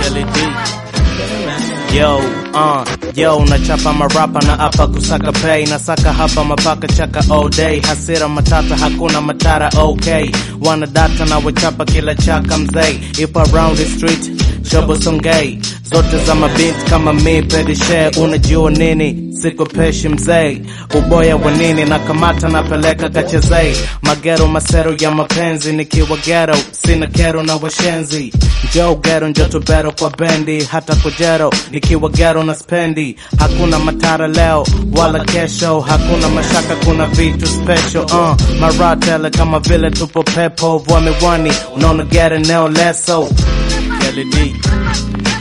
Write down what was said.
Yo, uh, yo, nachapa marapa na hapa kusaka pay nasaka hapa mapaka chaka all day hasira matata hakuna matara okay wana data na wachapa kila chaka mzee ipo around the street shobo songei zote za mabinti kama mi pedishe unajua nini sikupeshi mzee uboya wa nini na kamata napeleka kachezei magero masero ya mapenzi nikiwa gero sina kero na washenzi njoo gero njo tubero kwa bendi hata kujero nikiwa gero na spendi hakuna matara leo wala kesho hakuna mashaka kuna vitu special uh, maratele kama vile tupo pepo vwa miwani unaona gere neo leso Kelly D.